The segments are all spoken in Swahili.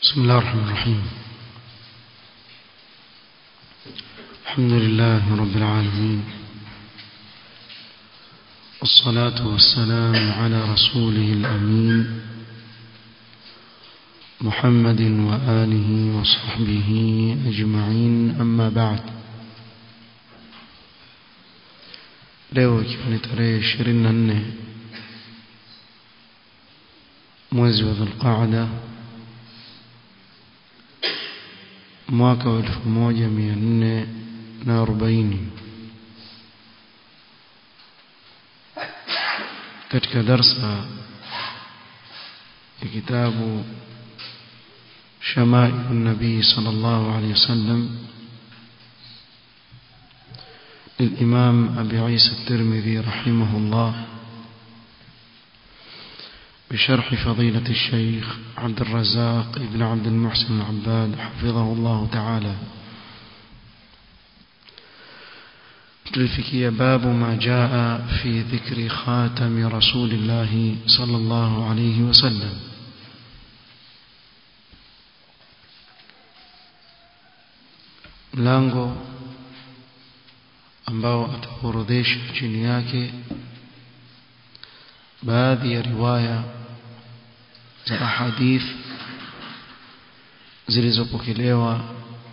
بسم الله الرحمن الرحيم الحمد لله رب العالمين والصلاة والسلام على رسوله الأمين محمد وآله وصحبه أجمعين أما بعد leo ikiwa ni tarehe ishirini na nne mwezi wa dhulqaada mwaka wa elfu moja mia nne na arobaini katika darsa ya kitabu شمائل النبي صلى الله عليه وسلم للإمام أبي عيسى الترمذي رحمه الله بشرح فضيلة الشيخ عبد الرزاق بن عبد المحسن العباد حفظه الله تعالى تلفكي باب ما جاء في ذكر خاتم رسول الله صلى الله عليه وسلم mlango ambao ataorodhesha chini yake baadhi ya riwaya za ahadith zilizopokelewa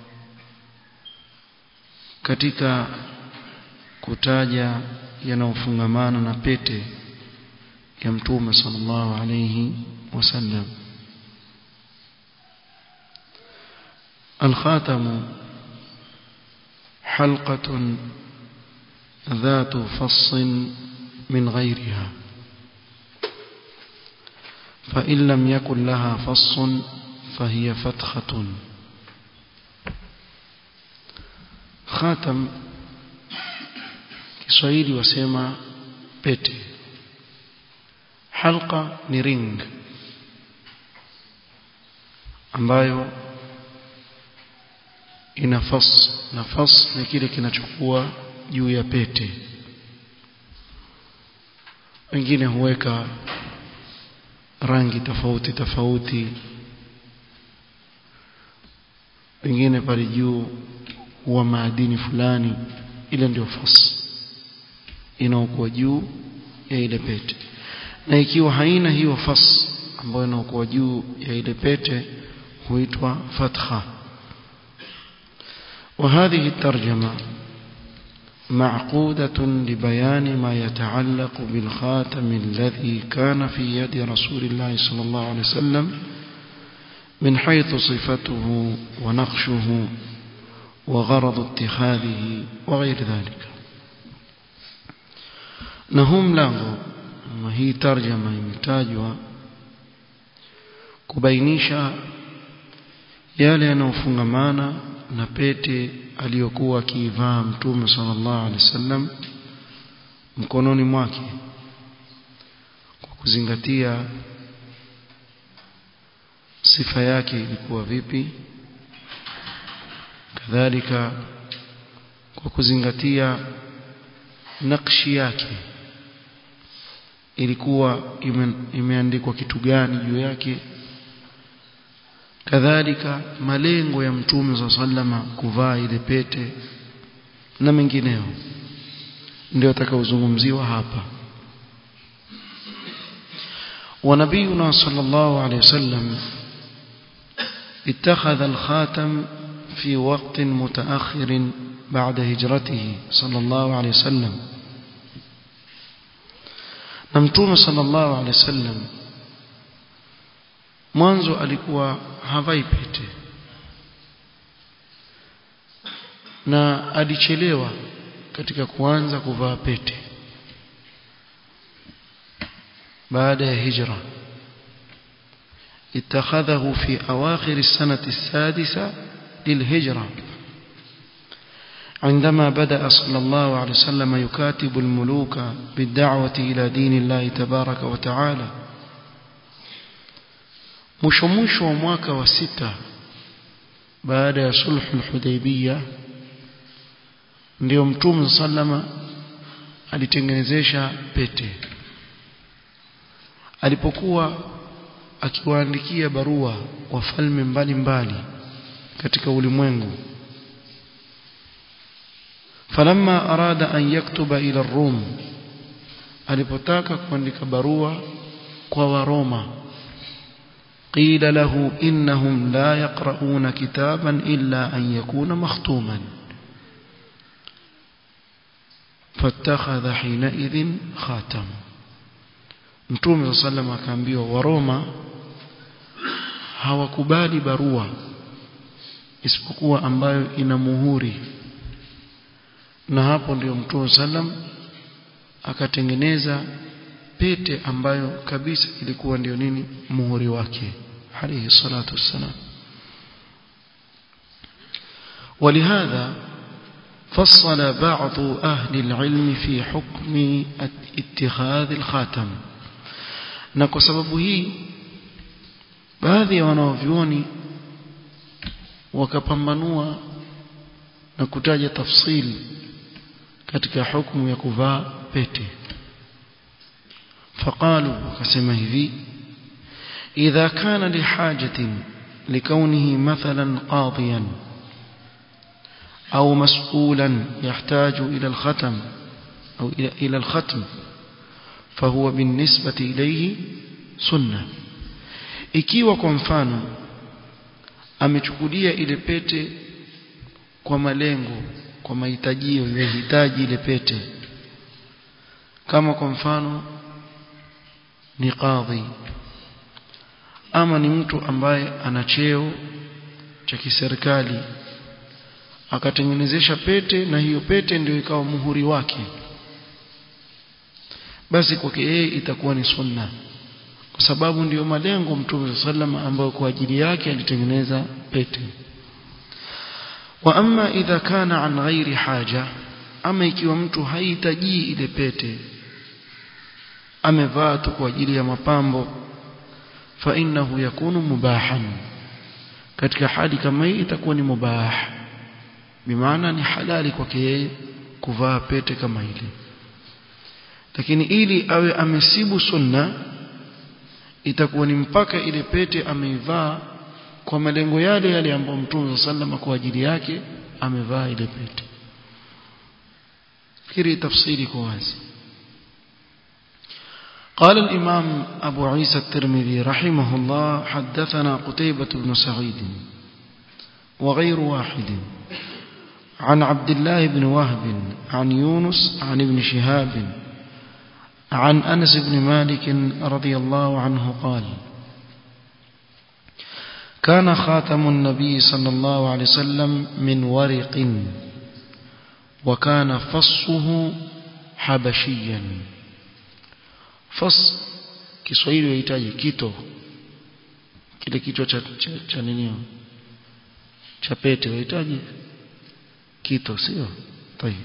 katika kutaja yanayofungamana na pete ya mtume sallallahu alayhi wasallam الخاتم حلقة ذات فص من غيرها فإن لم يكن لها فص فهي فتخة خاتم Kiswahili wasema pete halqa ni ring ambayo ina fas na fas ni kile kinachokuwa juu ya pete wengine huweka rangi tofauti tofauti wengine pale juu huwa maadini fulani ile ndio fas inaokuwa juu ya ile pete na ikiwa haina hiyo fas ambayo inaokuwa juu ya ile pete huitwa fatha وهذه الترجمة معقودة لبيان ما يتعلق بالخاتم الذي كان في يد رسول الله صلى الله عليه وسلم من حيث صفته ونقشه وغرض اتخاذه وغير ذلك نهم له ما هي ترجمة يمتاجها kubainisha yale yanayofungamana na pete aliyokuwa akiivaa mtume sallallahu alaihi wasallam mkononi mwake kwa kuzingatia sifa yake ilikuwa vipi kadhalika kwa kuzingatia nakshi yake ilikuwa ime, imeandikwa kitu gani juu yake kadhalika malengo ya mtume za sallama kuvaa ile pete na mengineo ndio atakaozungumziwa hapa ونبينا صلى الله عليه وسلم اتخذ الخاتم في وقت متأخر بعد هجرته صلى الله عليه وسلم نمتوم صلى الله عليه وسلم mwanzo alikuwa havai pete na alichelewa katika kuanza kuvaa pete baada ya hijra اتخذه في أواخر السنة السادسة للهجرة عندما بدأ صلى الله عليه وسلم يكاتب الملوك بالدعوة إلى دين الله تبارك وتعالى mwisho mwisho wa mwaka wa sita baada ya sulhu al-Hudaybiyah ndio mtume sallama ali- alitengenezesha pete alipokuwa akiwaandikia barua wafalme mbalimbali katika ulimwengu falamma arada an yaktuba ila rum alipotaka kuandika barua kwa waroma qila lahu innahum la yaqra'una kitaban illa an yakuna makhtuman fattakhadha hinaidhin khatam mtume sallam akaambiwa waroma hawakubali barua isipokuwa ambayo ina muhuri na hapo ndio mtume sallam akatengeneza pete ambayo kabisa ilikuwa ndio nini muhuri wake alayhi salatu wassalam ولهذا فصل بعض أهل العلم في حكم اتخاذ الخاتم na kwa sababu hii baadhi ya wanaovyuoni wakapambanua na kutaja tafsili katika hukumu ya kuvaa pete faqalu wakasema hivi idha kana lihajatin likaunihi mathalan qadiyan au mas'ulan yahtaju ila alkhatam au ila alkhatm fahuwa binisbati ilayhi sunna ikiwa kwa mfano amechukulia ile pete kwa malengo kwa mahitajio ya hitaji ile pete kama kwa mfano ni kadhi ama ni mtu ambaye ana cheo cha kiserikali akatengenezesha pete na hiyo pete ndio ikawa muhuri wake basi kwake yeye itakuwa ni sunna kwa sababu ndiyo malengo mtume sallam ambayo kwa ajili yake alitengeneza pete wa amma idha kana an ghairi haja ama ikiwa mtu hahitaji ile pete amevaa tu kwa ajili ya mapambo fa innahu yakunu mubahan katika hali kama hii itakuwa ni mubah bimaana ni halali kwake yeye kuvaa pete kama ile lakini ili awe amesibu sunna itakuwa ni mpaka ile pete ameivaa kwa malengo yale yale ambayo Mtume sallama kwa ajili yake amevaa ile pete fikiri tafsiri kwa wazi قال الإمام أبو عيسى الترمذي رحمه الله حدثنا قتيبة بن سعيد وغير واحد عن عبد الله بن وهب عن يونس عن ابن شهاب عن أنس بن مالك رضي الله عنه قال كان خاتم النبي صلى الله عليه وسلم من ورق وكان فصه حبشيا فص Kiswahili wahitaji kito kile kichwa cha, cha, cha nini cha pete wahitaji kito sio tayeb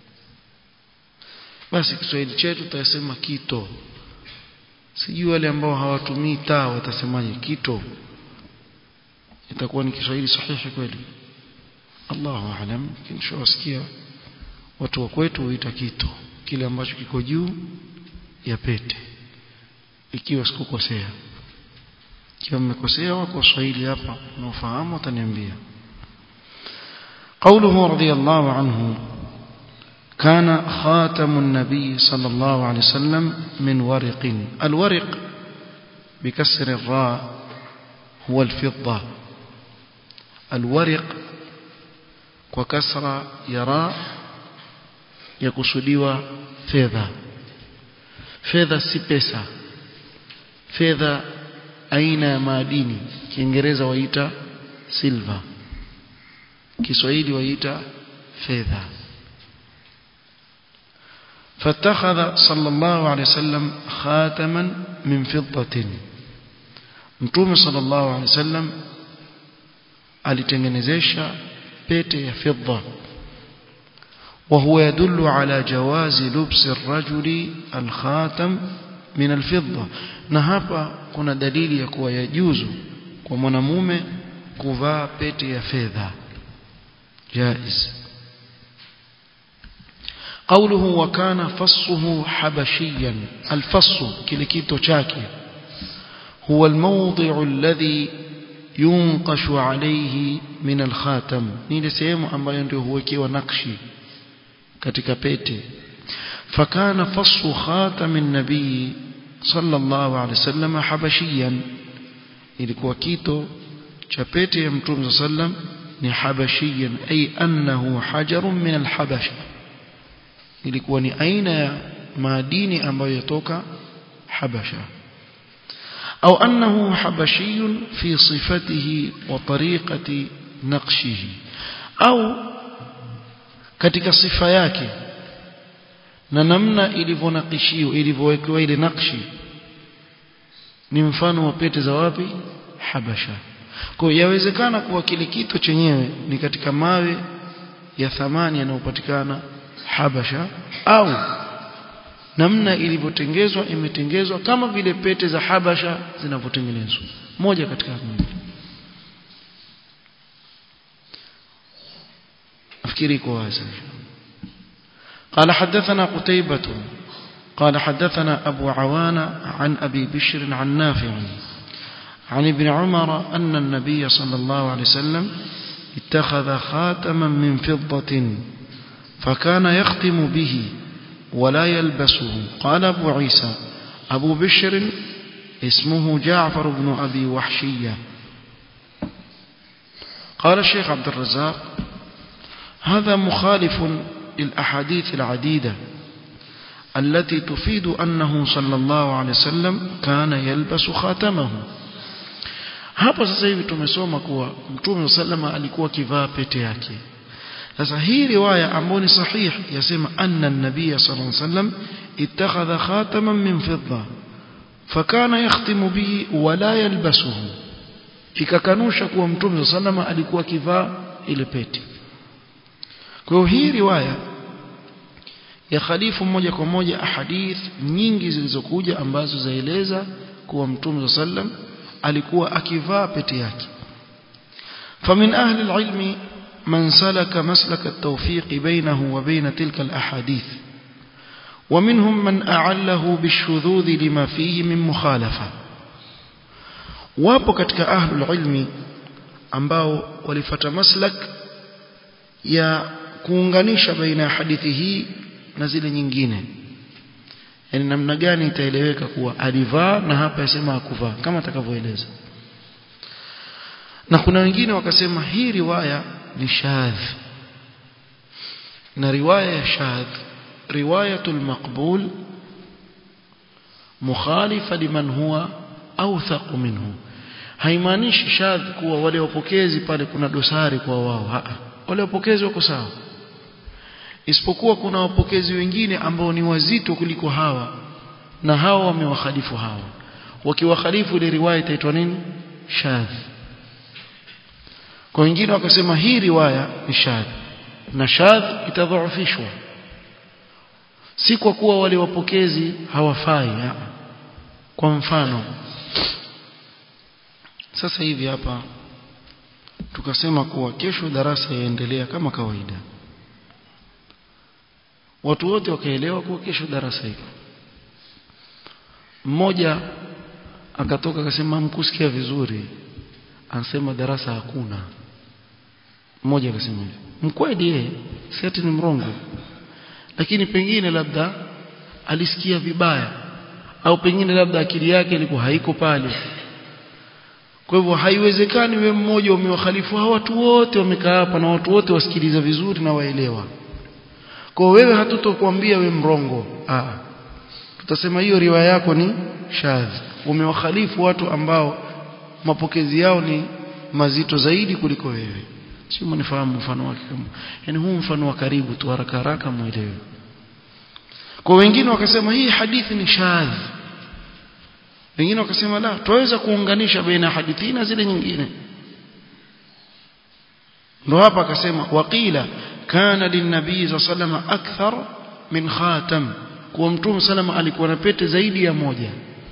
basi Kiswahili chetu tutasema kito sijui wale ambao hawatumii taa watasemaje kito itakuwa ni Kiswahili sahihi kweli Allahu aalam kinachowasikia watu wa kwetu huita kito kile ambacho kiko juu ya pete ikiwa sikukosea ikiwa mmekosea wako Waswahili hapa unaofahamu wataniambia قوله رضي الله عنه كان خاتم النبي صلى الله عليه وسلم من ورق الورق بكسر الراء هو الفضة الورق وكسر يرى يقصدوا فedha fedha si pesa fedha aina ya madini kiingereza waita silver kiswahili waita fedha فاتخذ صلى الله عليه وسلم خاتما من فضة متوم صلى الله عليه وسلم alitengenezesha pete ya fidda وهو يدل على جواز لبس الرجل الخاتم من الفضة na hapa kuna dalili ya kuwa yajuzu kwa mwanamume kuvaa pete ya fedha jaiz قوله وكان فصه حبشيا الفص kile kito chake هو الموضع الذي ينقش عليه من الخاتم ni ile sehemu ambayo ndio huwekewa nakshi katika pete fakana fasu khatam an-nabii sallallahu alaihi wasallam habashiyan ilikuwa kito cha pete ya mtume sallam ni habashiyan ay annahu hajarun min al-habasha ilikuwa ni aina ya madini ambayo yatoka habasha au annahu habashiyun fi sifatihi wa tariqati naqshihi au katika sifa yake na namna ilivyonakishiwa ilivyowekewa ile nakshi ni mfano wa pete za wapi habasha kwa hiyo yawezekana kuwa kile kito chenyewe ni katika mawe ya thamani yanayopatikana habasha au namna ilivyotengezwa imetengezwa kama vile pete za habasha zinavyotengenezwa moja katika mbili nafikiri iko wazi قال حدثنا قتيبة قال حدثنا أبو عوان عن أبي بشر عن نافع عن ابن عمر أن النبي صلى الله عليه وسلم اتخذ خاتما من فضة فكان يختم به ولا يلبسه قال أبو عيسى أبو بشر اسمه جعفر بن أبي وحشية قال الشيخ عبد الرزاق هذا مخالف للأحاديث العديدة التي تفيد أنه صلى الله عليه وسلم كان يلبس خاتمه hapa sasa hivi tumesoma kuwa mtume sallama alikuwa kivaa pete yake sasa hii riwaya ambayo ni sahih yasema anna an-nabiy sallallahu alayhi wasallam ittakhadha khataman min fidda fakana yakhtimu bihi wala yalbasuhu ikakanusha kuwa mtume sallama alikuwa kivaa ile pete kwa hiyo hii riwaya ya khalifu moja kwa moja ahadith nyingi zilizokuja ambazo zaeleza kuwa mtume sallam alikuwa akivaa pete yake فمن أهل العلم من سلك مسلك التوفيق بينه وبين تلك الأحاديث ومنهم من أعله بالشذوذ لما فيه من مخالفة wapo katika ahlul ilmi ambao walifata maslak ya kuunganisha baina ya hadithi hii na zile nyingine yani namna gani itaeleweka kuwa alivaa na hapa yasema hakuvaa kama atakavyoeleza na kuna wengine wakasema hii riwaya ni shadh na riwaya ya shadh riwayatul maqbul mukhalifa liman huwa awthaq minhu haimaanishi shadh kuwa wale wapokezi pale kuna dosari kwa wao haa wale wapokezi wako sawa isipokuwa kuna wapokezi wengine ambao ni wazito kuliko hawa na hawa wamewakhalifu hawa wakiwakhalifu ile riwaya itaitwa nini shadh kwa wengine wakasema hii riwaya ni shadh na shadh itadhoofishwa si kwa kuwa wale wapokezi hawafai haa. kwa mfano sasa hivi hapa tukasema kuwa kesho darasa yaendelea kama kawaida watu wote wakaelewa kuwa kesho darasa hiko mmoja akatoka akasema mkusikia vizuri anasema darasa hakuna mmoja akasema hivi mkweli yeye si ati ni mrongo lakini pengine labda alisikia vibaya au pengine labda akili yake ilikuwa haiko pale kwa hivyo haiwezekani we mmoja umewakhalifu hawa watu wote wamekaa hapa na watu wote wasikiliza vizuri na waelewa kwa wewe hatutokuambia we mrongo ah tutasema hiyo riwaya yako ni shadh umewakhalifu watu ambao mapokezi yao ni mazito zaidi kuliko wewe sio mnifahamu mfano wake kama yani huu mfano wa karibu tu haraka haraka muelewe kwa wengine wakasema hii hadithi ni shadh wengine wakasema la tuweza kuunganisha baina hadithi na zile nyingine ndo hapa akasema waqila kana linnabii sallallahu akthar min khatam kwa mtume salama alikuwa na pete zaidi ya moja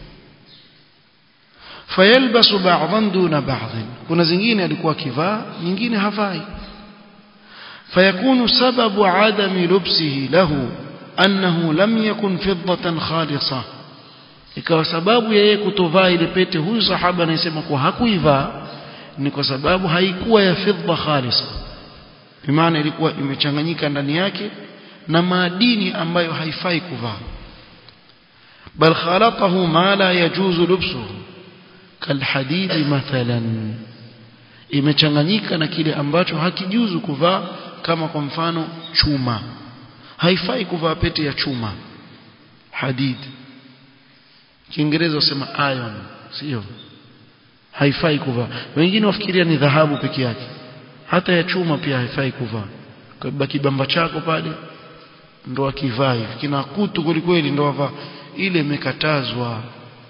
fayalbasu ba'dhan duna ba'dhin kuna zingine alikuwa kivaa nyingine havai fayakunu sababu adami lubsihi lahu annahu lam yakun fiddatan khalisa ikawa sababu ya yeye kutovaa ile pete huyu sahaba anayesema kuwa hakuivaa ni kwa sababu haikuwa ya fidda khalisa bimaana ilikuwa imechanganyika ndani yake na madini ambayo haifai kuvaa bal khalatahu ma la yajuzu lubsuhu kalhadid mathalan imechanganyika na kile ambacho hakijuzu kuvaa kama kwa mfano chuma haifai kuvaa pete ya chuma hadid kiingereza wasema iron sio haifai kuvaa wengine wafikiria ni dhahabu peke yake hata ya chuma pia haifai kuvaa kwa kibamba chako pale ndo akivaa hivi kina kutu kwelikweli ndo avaa ile imekatazwa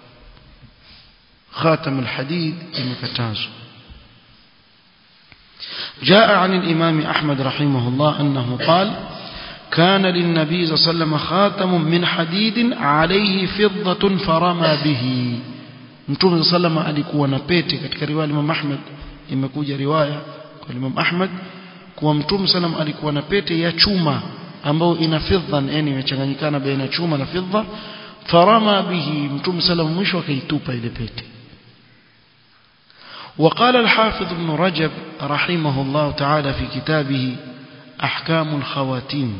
خاتم الحديد imekatazwa جاء عن الإمام أحمد رحمه الله أنه قال كان للنبي صلى الله عليه وسلم خاتم من حديد عليه فضة فرمى به Mtume sallam alikuwa na pete katika riwaya ya Imam Ahmad imekuja riwaya kwa Imam Ahmad kuwa Mtume sallam alikuwa na pete ya chuma ambayo ina fidda yani imechanganyikana baina chuma na fidda farama bihi Mtume sallam mwisho akaitupa ile pete وقال الحافظ ابن رجب رحمه الله تعالى في كتابه أحكام الخواتيم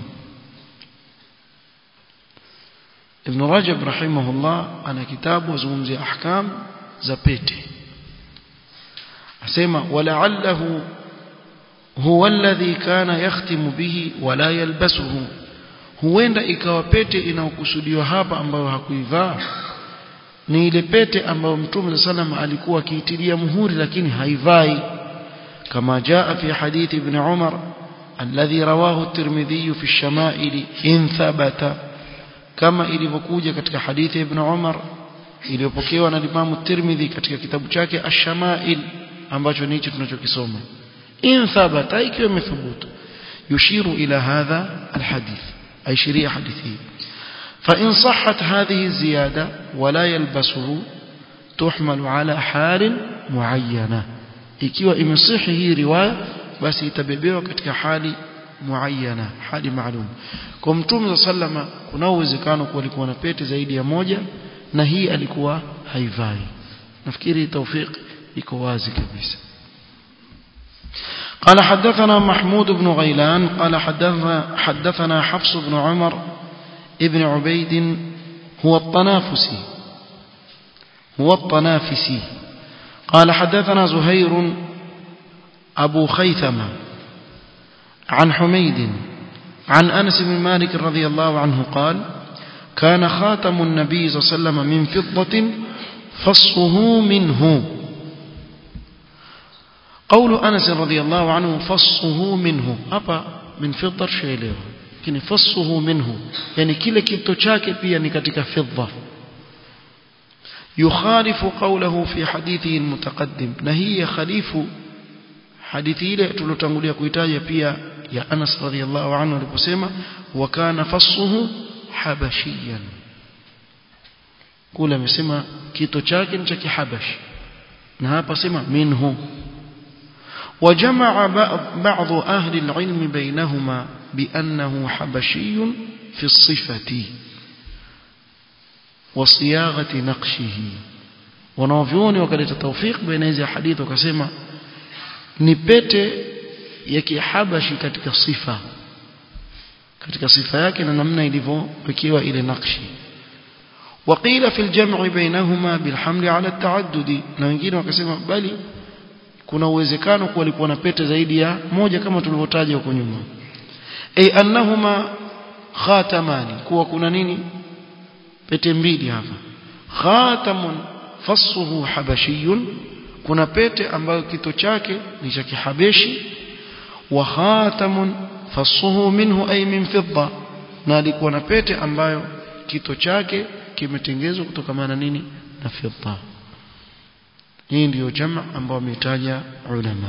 ابن رجب رحمه الله أنا كتاب وزمزي أحكام زبيته أسمى ولعله هو الذي كان يختم به ولا يلبسه huenda ikawa pete inayokusudiwa hapa ambayo hakuivaa ni ile pete ambayo mtume sallam alikuwa akiitilia muhuri lakini haivai kama jaa fi hadithi ibn Umar alladhi rawahu at-Tirmidhi fi ash-shama'il in thabata kama ilivyokuja katika hadithi ya ibn Umar iliyopokewa na Imam at-Tirmidhi katika kitabu chake ash-shama'il ambacho ni hicho tunachokisoma in thabata ikiwa imethubutu yushiru ila hadha al-hadith ay sharia hadithi فإن صحت هذه الزيادة ولا يلبسه تحمل على حال معينة ikiwa imesihi hii riwaya basi itabebewa katika hali muayyana hali maalum kwa mtume sallama kuna uwezekano kuwa alikuwa na pete zaidi ya moja na hii alikuwa haivai nafikiri tawfik iko wazi kabisa قال حدثنا محمود بن غيلان قال حدثنا حدثنا حفص بن عمر ابن عبيد هو الطنافسي هو الطنافسي قال حدثنا زهير أبو خيثمة عن حميد عن أنس بن مالك رضي الله عنه قال كان خاتم النبي صلى الله عليه وسلم من فضة فصه منه قول أنس رضي الله عنه فصه منه أبا من فضة شيء له lakini fassuhu minhu yani kile kito chake pia ni katika fidda yukhalifu qawluhu fi hadithi almutaqaddim na hii ya khalifu hadithi ile tulotangulia kuitaja pia ya Anas radhiyallahu anhu aliposema wa kana fassuhu habashiyan kule amesema kito chake ni cha kihabashi na hapa sema minhu وجمع بعض أهل العلم بينهما بأنه حبشي في الصفة وصياغة نقشه wanavyuoni wakaleta tawfik baina hizi hadithi wakasema ni pete ya kihabashi katika sifa katika sifa yake na namna ilivyowekewa ile nakshi وقيل في الجمع بينهما بالحمل على التعدد na wengine wakasema bali kuna uwezekano kuwa alikuwa na pete zaidi ya moja kama tulivyotaja huko nyuma ay annahuma khatamani kuwa kuna nini pete mbili hapa khatamun fassuhu habashiyun kuna pete ambayo kito chake ni cha kihabeshi wa khatamun fassuhu minhu ay min fidda na alikuwa na pete ambayo kito chake kimetengezwa kutokana na nini na fidda hii ndiyo jamaa ambao wametaja ulama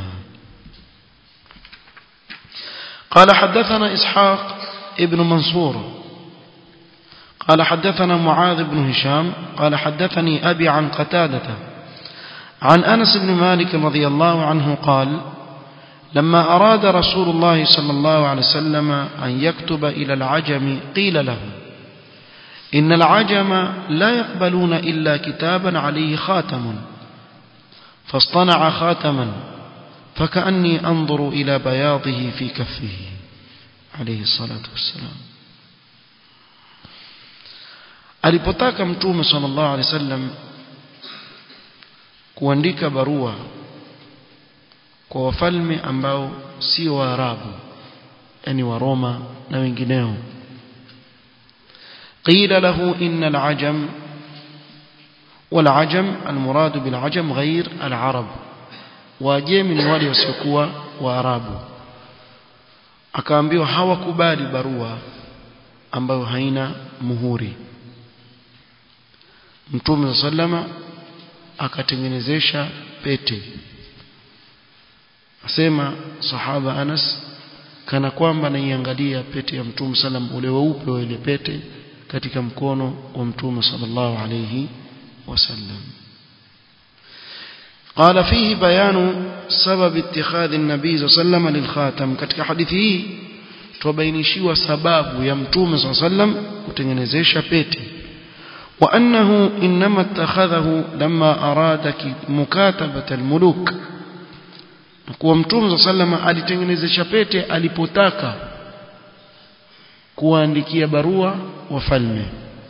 قال حدثنا إسحاق ابن منصور قال حدثنا معاذ بن هشام قال حدثني أبي عن قتادة عن أنس بن مالك رضي الله عنه قال لما أراد رسول الله صلى الله عليه وسلم أن يكتب إلى العجم قيل له إن العجم لا يقبلون إلا كتابا عليه خاتم فاصطنع خاتما فكأني أنظر إلى بياضه في كفه عليه الصلاة والسلام alipotaka mtume sallallahu alaihi wasallam kuandika barua kwa wafalme ambao sio waarabu yani wa Roma na wengineo قيل له إن العجم والعجم المراد بالعجم غير العرب واجemi ni wale wasiokuwa waarabu akaambiwa hawakubali barua ambayo haina muhuri Mtume sallama akatengenezesha pete asema sahaba Anas kana kwamba naiangalia pete ya Mtume sallam ule weupe wa ile pete katika mkono wa Mtume sallallahu alayhi wasallam قال فيه بيان سبب اتخاذ النبي صلى الله عليه وسلم للخاتم katika hadithi hii tubainishiwa sababu ya Mtume صلى الله عليه وسلم kutengenezesha pete وأنه إنما اتخذه لما أراد مكاتبة الملوك kuwa mtume sallama alitengenezesha pete alipotaka kuandikia barua wafalme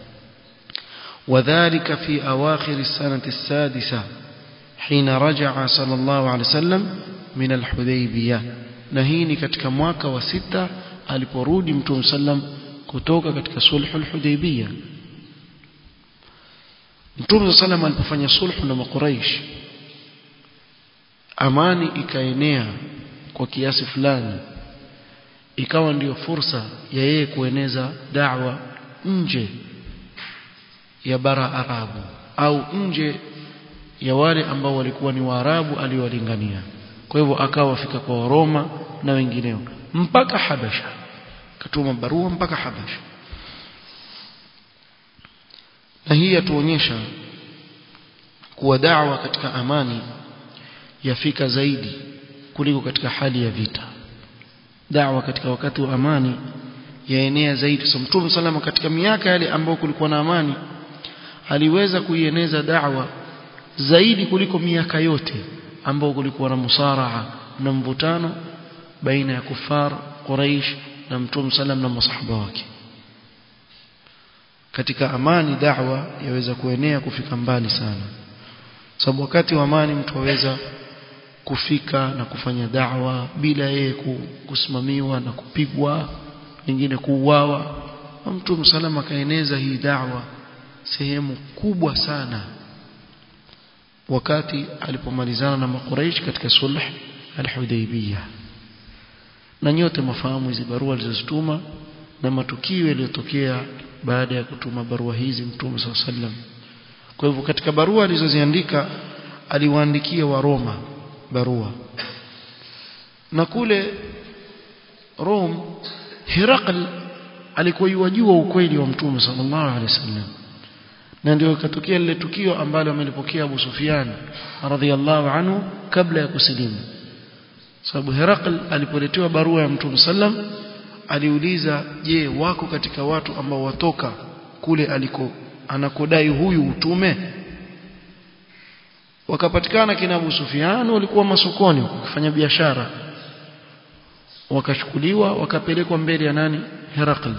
وذلك في أواخر السنة السادسة حين رجع صلى الله عليه وسلم من الحديبية نهيني katika mwaka wa sita aliporudi mtume sallam kutoka katika sulhul hudaybiyah Mtume sallam alipofanya sulhu na makuraish amani ikaenea kwa kiasi fulani ikawa ndiyo fursa ya yeye kueneza da'wa nje ya bara Arabu au nje ya wale ambao walikuwa ni Waarabu aliowalingania kwa hivyo akawa fika kwa Roma na wengineo mpaka Habasha katuma barua mpaka Habasha na hii yatuonyesha kuwa da'wa katika amani yafika zaidi kuliko katika hali ya vita da'wa katika wakati wa amani yaenea zaidi so mtume salama katika miaka yale ambayo kulikuwa na amani aliweza kuieneza da'wa zaidi kuliko miaka yote ambayo kulikuwa na musaraa na mvutano baina ya kufar Quraish na mtume salam na masahaba wake katika amani da'wa yaweza kuenea kufika mbali sana sababu wakati wa amani mtu aweza kufika na kufanya da'wa bila yeye kusimamiwa na kupigwa wengine kuuawa mtu salama akaeneza hii da'wa sehemu kubwa sana wakati alipomalizana na makuraish katika sulh al-Hudaybiyah na nyote mafahamu hizi barua alizozituma na matukio yaliyotokea baada ya kutuma barua hizi mtume sallam kwa hivyo katika barua alizoziandika aliwaandikia wa Roma barua na kule Rome Herakl alikuwa yajua ukweli wa mtume sallallahu alaihi wasallam na ndio ikatokea lile tukio ambalo amelipokea Abu Sufyan radhiallahu anhu kabla ya kusilimu sababu Herakl alipoletewa barua ya mtume sallam aliuliza je wako katika watu ambao watoka kule aliko anakodai huyu utume wakapatikana kina Abu Sufyan walikuwa masokoni wakifanya biashara wakachukuliwa wakapelekwa mbele ya nani Herakl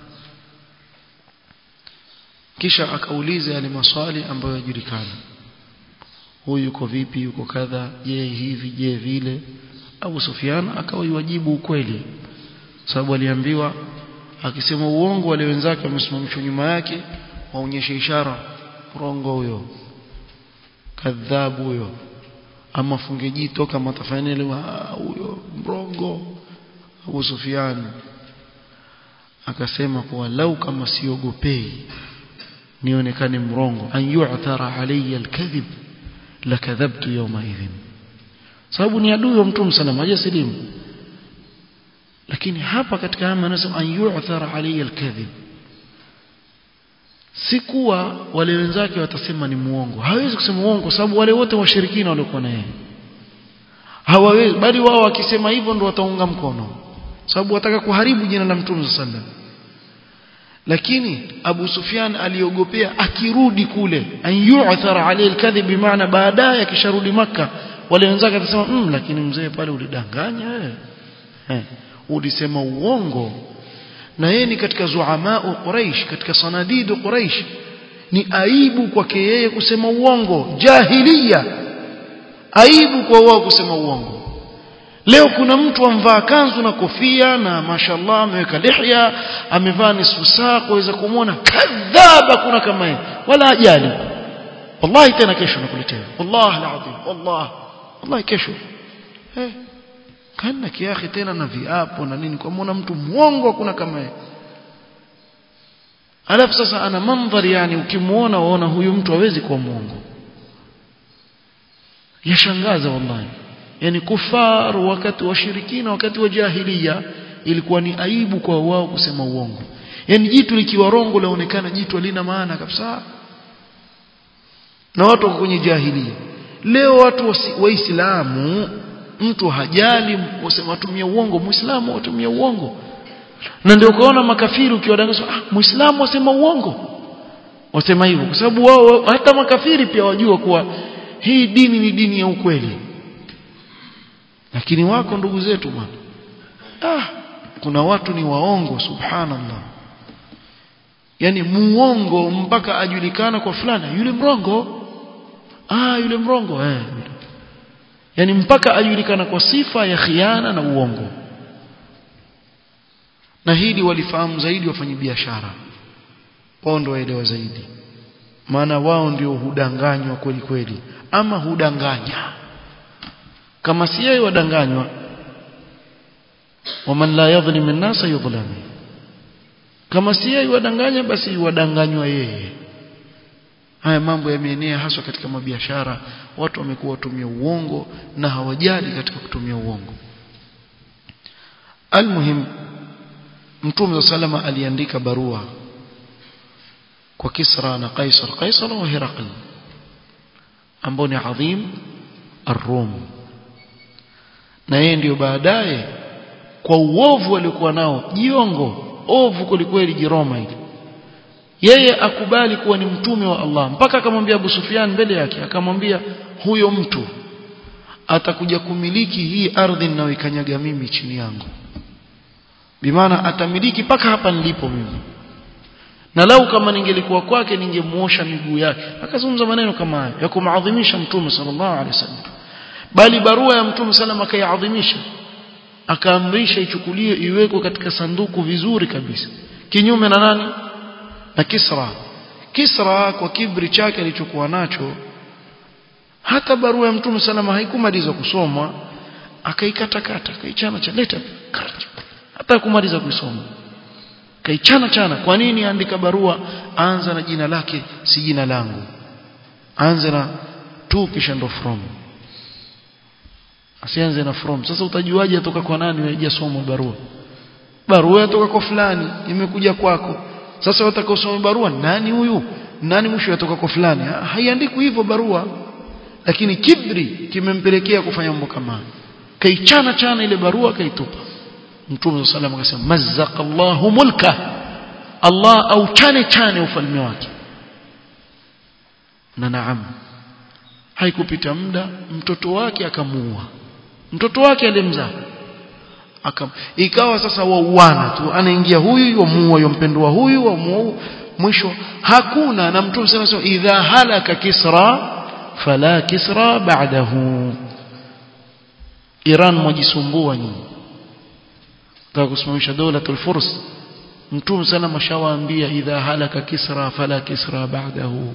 kisha akauliza yale maswali ambayo yajulikana huyu yuko vipi yuko kadha je hivi je vile Abu Sufyan akawajibu ukweli sababu aliambiwa akisema uongo wale wenzake wamesimamishwa nyuma yake waonyeshe ishara rongo huyo kadhabu huyo ama funge jito kama atafanya ile huyo mrongo Abu Sufyan akasema kwa lau kama siogopei nionekane mrongo an yu'thara alayya alkadhib lakadhabtu yawma idhin sababu ni adui wa mtume sallam hajasilimu lakini hapa katika haya anasema an yu'thara alayya alkadhib si kuwa wale wenzake watasema ni muongo hawezi kusema uongo sababu wale wote washirikina walikuwa na yeye hawawezi bali wao wakisema hivyo ndio wataunga mkono sababu wataka kuharibu jina la mtume sallam lakini Abu Sufyan aliogopea akirudi kule an yu'thara alayhi alkadhib bimaana baadaye akisharudi maka wale wenzake atasema mm, lakini mzee pale ulidanganya wewe eh, ulisema uongo na yeye ni katika zuamaa Quraish katika sanadidu Quraish ni aibu kwake yeye kusema uongo jahiliya aibu kwa wao kusema uongo leo kuna mtu amvaa kanzu na kofia na mashallah ameweka lihya amevaa nisfu saa kuweza kumwona kadhaba kuna kama yeye wala ajali wallahi tena kesho nakuletea wallahi alazim wallahi wallahi kesho eh kana kiahi tena na viapo na nini kwa muona mtu mwongo kuna kama yeye alafu sasa ana mandhari yani ukimuona waona huyu mtu hawezi kuwa mwongo yashangaza wallahi yani kufar wakati wa shirikina wakati wa jahiliya ilikuwa ni aibu kwa wao kusema uongo yani jitu likiwa rongo laonekana jitu halina maana kabisa na watu wako kwenye jahiliya leo watu waislamu mtu hajali kusema watumia uongo muislamu watumia uongo na ndio ukaona makafiri ukiwadanganya ah muislamu wasema uongo wasema hivyo kwa sababu wao hata makafiri pia wajua kuwa hii dini ni dini ya ukweli lakini wako ndugu zetu bwana ah kuna watu ni waongo subhanallah yani muongo mpaka ajulikana kwa fulani yule mrongo ah yule mrongo eh yani mpaka ajulikana kwa sifa ya khiana na uongo na hili walifahamu zaidi wafanyabiashara wao ndio waelewa zaidi maana wao ndio hudanganywa kweli kweli ama hudanganya kama si yeye wadanganywa waman la yadhlim an-nasa yudhlam kama si yeye wadanganya basi wadanganywa yeye haya mambo yameenea haswa katika mabiashara watu wamekuwa watumia uongo na hawajali katika kutumia uongo almuhim mtume salama aliandika barua kwa Kisra na Kaisar Kaisar wa Herakl ambao ni adhim ar-Rum na yeye ndio baadaye kwa uovu aliokuwa nao jiongo ovu kwelikweli jiroma hili yeye akubali kuwa ni mtume wa Allah mpaka akamwambia Abu Sufyan mbele yake akamwambia huyo mtu atakuja kumiliki hii ardhi ninayoikanyaga mimi chini yangu bimaana atamiliki paka hapa nilipo mimi na lau kama ningelikuwa kwake ningemuosha miguu yake akazungumza maneno kama hayo ya kumadhimisha mtume sallallahu alaihi wasallam bali barua ya mtume sallam akaiadhimisha akaamrisha ichukuliwe iwekwe katika sanduku vizuri kabisa kinyume na nani na Kisra Kisra kwa kibri chake alichokuwa nacho hata barua ya mtume salama haikumaliza kusomwa akaikatakata akaichana cha leta hata kumaliza kuisoma kaichana chana kwa nini andika barua anza na jina lake si jina langu anza na tu kisha ndo from asianze na from sasa utajuaje atoka kwa nani haijasoma barua barua yatoka kwa fulani imekuja kwako sasa watakaosoma barua nani huyu nani mwisho yatoka kwa fulani haiandikwi hivyo barua lakini kibri kimempelekea kufanya mambo kama kaichana chana ile barua kaitupa mtume sallam akasema mazzaqallahu mulka Allah au chane chane ufalme wake na naam haikupita muda mtoto wake akamuua mtoto wake alimzaa akam ikawa sasa wauana tu anaingia huyu wamuua yompendwa huyu wamuua mwisho hakuna na mtume sana sema idha halaka kisra fala kisra ba'dahu Iran mwajisumbua nyinyi taka kusimamisha dola tulfurs mtume sana mashawaambia idha halaka kisra fala kisra ba'dahu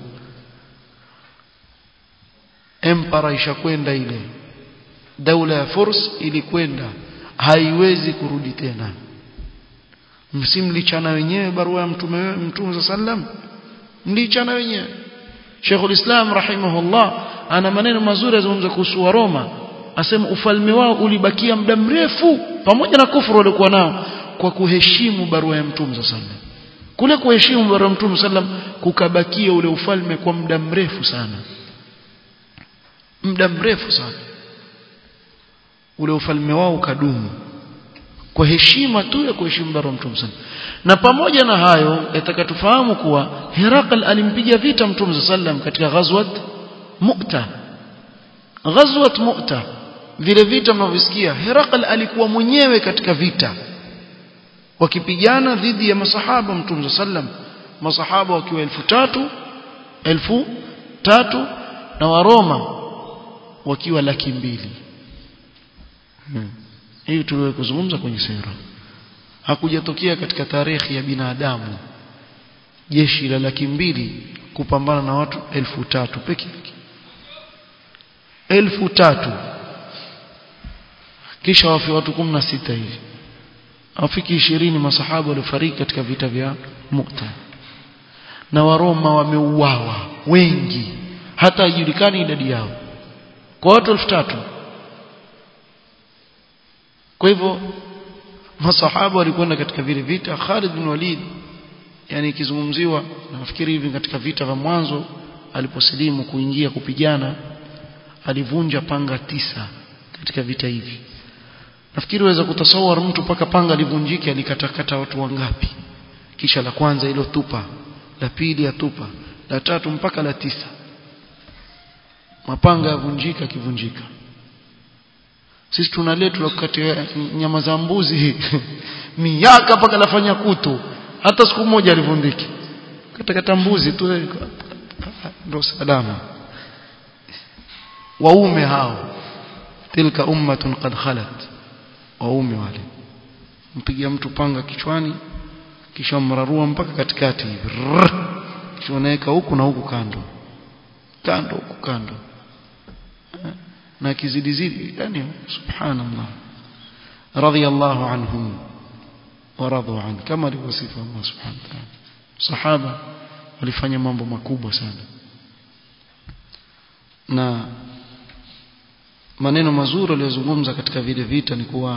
empara ishakwenda ile daula ya furs ilikwenda haiwezi kurudi tena msimlichana wenyewe barua ya mtume mtume sallam mlichana wenyewe Sheikh Islam rahimahullah ana maneno mazuri azungumza kuhusu Roma asema ufalme wao ulibakia muda mrefu pamoja na kufuru walikuwa nao kwa kuheshimu barua ya mtume sallam kule kuheshimu barua ya mtume sallam kukabakia ule ufalme kwa muda mrefu sana muda mrefu sana ule ufalme wao ukadumu kwa heshima tu ya kuheshimu bara mtume sana na pamoja na hayo yataka tufahamu kuwa Herakl alimpiga vita mtume sallam katika ghazwat Mu'ta ghazwat Mu'ta vile vita mnavyosikia Herakl alikuwa mwenyewe katika vita wakipigana dhidi ya masahaba mtume sallam masahaba wakiwa elfu tatu elfu tatu na waroma wakiwa laki mbili hmm. hii tuliwahi kuzungumza kwenye sera hakujatokea katika tarehe ya binadamu jeshi la laki mbili kupambana na watu elfu tatu peke yake elfu tatu kisha wafi watu kumi na sita hivi hawafiki ishirini masahaba waliofariki katika vita vya Mu'ta na Waroma wameuawa wengi hata haijulikani idadi yao kwa watu elfu tatu kwa hivyo masahaba walikwenda katika vile vita Khalid bin Walid yani ikizungumziwa nafikiri hivi katika vita vya mwanzo aliposilimu kuingia kupigana alivunja panga tisa katika vita hivi nafikiri waweza kutasawar mtu paka panga livunjike alikatakata watu wangapi kisha la kwanza ilo tupa la pili atupa la tatu mpaka la tisa mapanga yavunjika kivunjika sisi tunaletu la kukatia nyama za mbuzi miaka mpaka lafanya kutu hata siku moja alivundiki katakata mbuzi tu ndio salama waume hao tilka ummatun qad khalat waume wale mpigia mtu panga kichwani kisha mrarua mpaka katikati hivi kisha unaweka huku na huku kando kando huku kando na kizidi zidi yani subhanallah radiyallahu anhum waradu an kama alivyosifa Allah subhanahu wa ta'ala sahaba walifanya mambo makubwa sana na maneno mazuri aliyozungumza katika vile vita ni kuwa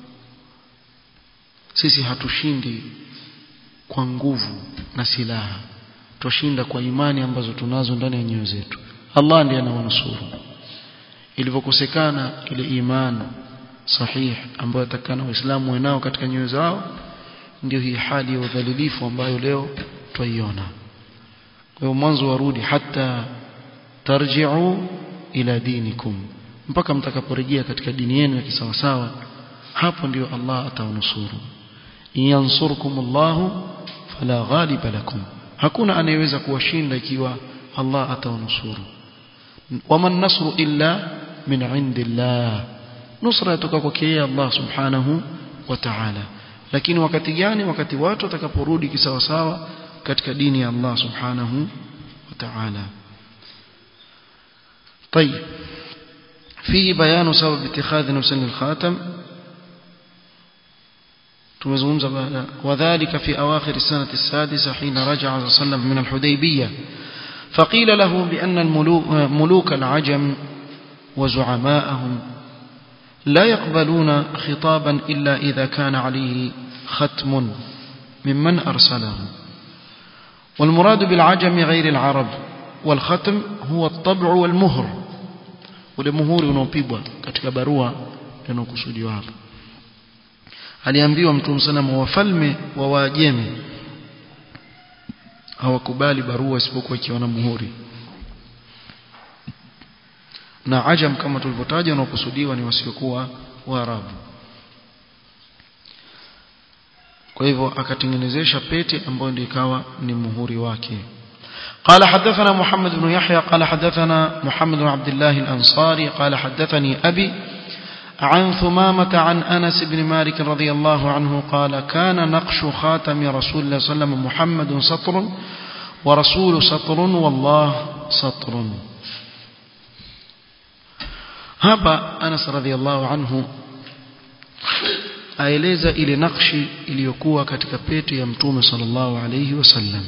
sisi hatushindi kwa nguvu na silaha twashinda kwa imani ambazo tunazo ndani ya nyoyo zetu Allah ndiye anawanusuru ilivyokosekana ile imani sahih ambayo atakana waislamu wenao katika nyoyo zao ndio hii hali ya udhalilifu ambayo leo twaiona kwa hiyo mwanzo warudi hata tarji'u ila dinikum mpaka mtakaporejea katika dini yenu ya kisawasawa hapo ndio Allah atawanusuru yansurkum Allahu fala ghaliba lakum hakuna anayeweza kuwashinda ikiwa Allah atawanusuru waman nasru illa min indillah nusra yatoka kwake Allah subhanahu wa ta'ala lakini wakati gani wakati watu watakaporudi kisawasawa katika dini ya Allah subhanahu wa ta'ala طيب فيه بيان سبب اتخاذ نفسن الخاتم tumezungumza baada wadhālika fi awakhir as-sanati as-sadisa hina raja'a sallam min al-Hudaybiyah فقيل له بأن الملوك العجم وزعماءهم لا يقبلون خطابا إلا إذا كان عليه ختم ممن أرسله والمراد بالعجم غير العرب والختم هو الطبع والمهر ولمهور unaopigwa katika barua yanayokusudiwa hapa aliambiwa mtume sana wafalme wa Waajemi hawakubali barua isipokuwa ikiwa na muhuri na ajam kama tulivyotaja wanaokusudiwa ni wasiokuwa waarabu kwa hivyo akatengenezesha pete ambayo ndio ikawa ni muhuri wake قال حدثنا محمد بن يحيى قال حدثنا محمد بن عبد الله الأنصاري قال حدثني أبي عن ثمامة عن أنس بن مالك رضي الله عنه قال كان نقش خاتم رسول الله صلى الله عليه وسلم محمد سطر ورسول سطر والله سطر hapa Anas radhiallahu anhu aeleza ile nakshi iliyokuwa katika pete ya mtume sallallahu alayhi wasallam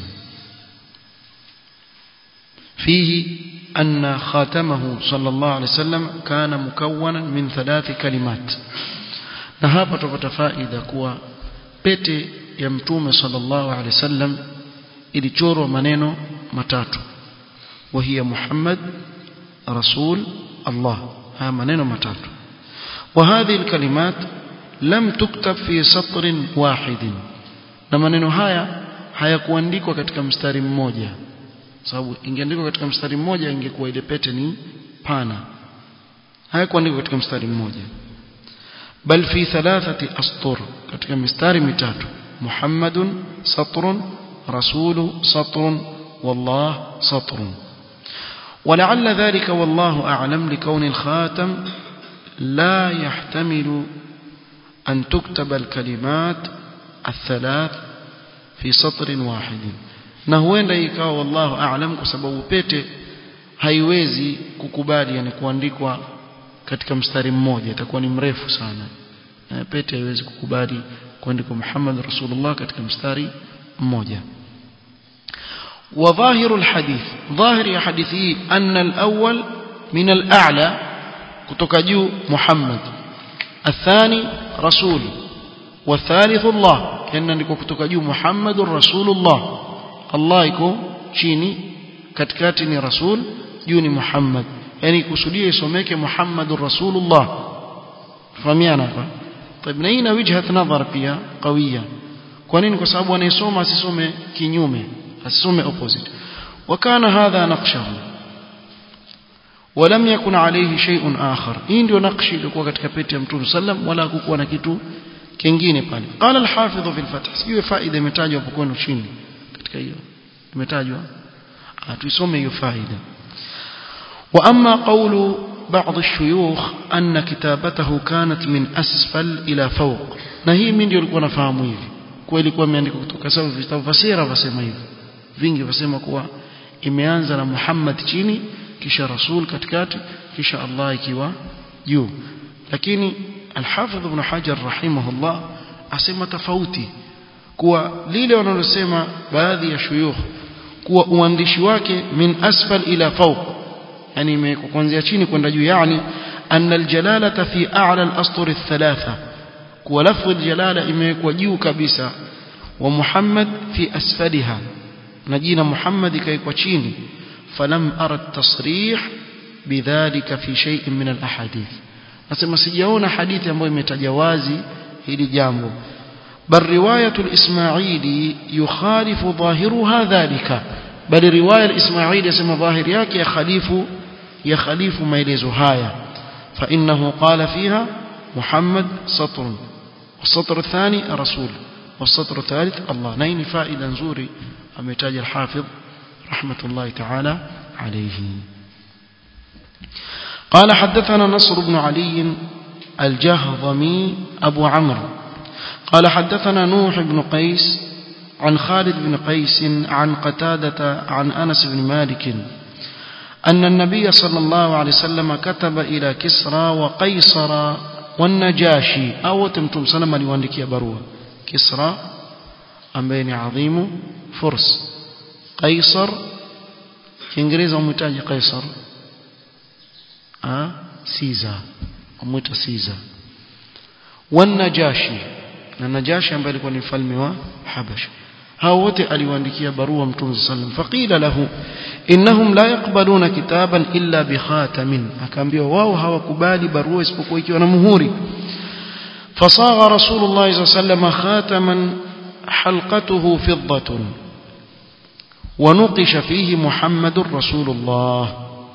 fihi أن خاتمه صلى الله عليه وسلم كان مكونا من ثلاث كلمات na hapa tupata faida kuwa pete ya mtume sallallahu alaihi wasallam ilichorwa maneno matatu وهي محمد رسول الله ها maneno matatu وهذه الكلمات lam tuktab fi satrin wahidin na maneno haya hayakuandikwa katika mstari mmoja sababu ingeandikwa katika mstari mmoja ingekuwa ile pete ni pana hayakuandikwa katika mstari mmoja bal fi thalathati astur katika mistari mitatu muhammadun satrun rasulu satrun wallah satrun ولعل ذلك والله أعلم لكون الخاتم لا يحتمل أن تكتب الكلمات الثلاث في سطر واحد na huenda ikawa wallahu aalam kwa sababu pete haiwezi kukubali yani kuandikwa katika mstari mmoja itakuwa ni mrefu sana pete haiwezi kukubali kuandikwa Muhammad Rasulullah katika mstari mmoja وظاهر الحديث ظاهر يا حديثي أن الأول من الأعلى كتكجو محمد الثاني رسول والثالث الله كأن نكو كتكجو محمد رسول الله الله يكو chini katikati ni rasul juu ni Muhammad yani kusudia isomeke Muhammadur Rasulullah fahamiana hapa طيب na hii na wijhat nadhar pia qawiyya kwa nini kwa sababu anayesoma asisome kinyume asisome opposite wakana hadha naqshahu ولم يكن عليه شيء آخر hii ndio nakshi ilikuwa katika pete ya Mtume sallam wala hakukuwa na kitu kingine pale قال الحافظ في الفتح sijui faida imetajwa hapo kwenu chini katika hiyo imetajwa tuisome hiyo faida واما قول بعض الشيوخ أن كتابته كانت من أسفل إلى فوق na hii mimi ndio nilikuwa nafahamu hivi kwa ilikuwa imeandikwa kutoka sababu vitabu fasira wasema hivi vingi wasema kuwa imeanza na Muhammad chini kisha Rasul katikati kisha Allah ikiwa juu lakini Al-Hafidh Ibn Hajar rahimahullah asema tofauti kuwa lile wanalosema baadhi ya shuyukh kuwa uandishi wake min asfal ila fawq yani imewekwa kuanzia chini kwenda juu yani anna aljalalata fi a'la al-astur ath-thalatha kuwa lafdh aljalala imewekwa juu kabisa wa Muhammad fi asfaliha na jina Muhammad ikaikwa chini falam ara at-tasrih bidhalika fi shay'in min al-ahadith nasema sijaona hadithi ambayo imetaja wazi hili jambo bal riwayatu al-ismaili yukhalifu dhahiruha dhalika bal riwaya al-ismaili yasema dhahiri yake ya khalifu ya khalifu maelezo haya fa innahu qala fiha muhammad satr والسطر الثاني رسول والسطر الثالث الله نين فائدة نزوري أمتاج الحافظ رحمة الله تعالى عليه قال حدثنا نصر بن علي الجهضمي أبو عمرو قال حدثنا نوح بن قيس عن خالد بن قيس عن قتادة عن أنس بن مالك أن النبي صلى الله عليه وسلم كتب إلى كسرى وقيصر والنجاشي أو تمتم سلم لواندكي بروه كسرى أمبين عظيم فرس قيصر كإنجليزا ومتاج قيصر أه؟ سيزا ومتا سيزا والنجاشي النجاشي ambaye alikuwa ni mfalme wa Habasha hao wote aliwaandikia barua mtume sallam faqila lahu innahum la yaqbaluna kitaban illa bikhatamin akaambiwa wao hawakubali barua isipokuwa ikiwa na muhuri fasagha rasulullah sallam khataman halqatuhu fiddatun ونقش فيه محمد رسول الله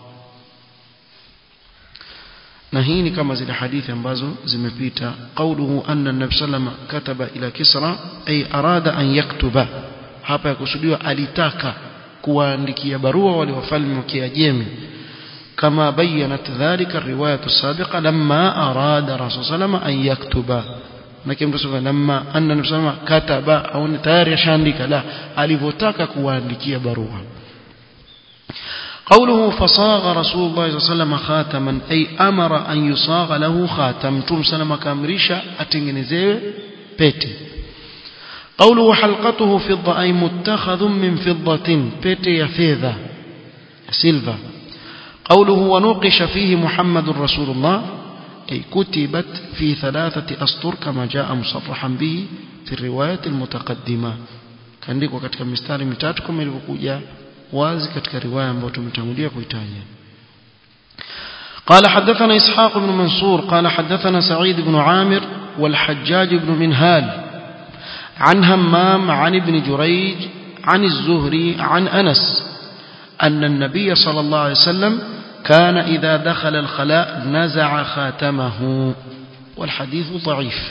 na hii ni kama zile hadithi ambazo zimepita qauluhu anna nabii sallama kataba ila kisra ay arada an yaktuba hapa yakusudiwa alitaka kuwaandikia barua wale wafalme wa Kiajemi kama bayanat dhalika riwayatu sabiqa lamma arada rasul sallama an yaktuba na kimtu sema lamma anna nabii sallama kataba au tayari ashaandika la alivyotaka kuwaandikia barua قوله فصاغ رسول الله صلى الله عليه وسلم خاتما أي أمر أن يصاغ له خاتم تم سلم كامريشا أتنجنزيه بيتي قوله حلقته فضة أي متخذ من فضة بيتي يفيذا سيلفا قوله ونوقش فيه محمد رسول الله أي كتبت في ثلاثة أسطر كما جاء مصرحا به في الرواية المتقدمة كان لك وقت كمستاري متاتكم ilivyokuja wazi katika riwaya ambayo tumetangulia kuitaja قال حدثنا إسحاق بن منصور قال حدثنا سعيد بن عامر والحجاج بن منهال عن همام عن ابن جريج عن الزهري عن أنس أن النبي صلى الله عليه وسلم كان إذا دخل الخلاء نزع خاتمه والحديث ضعيف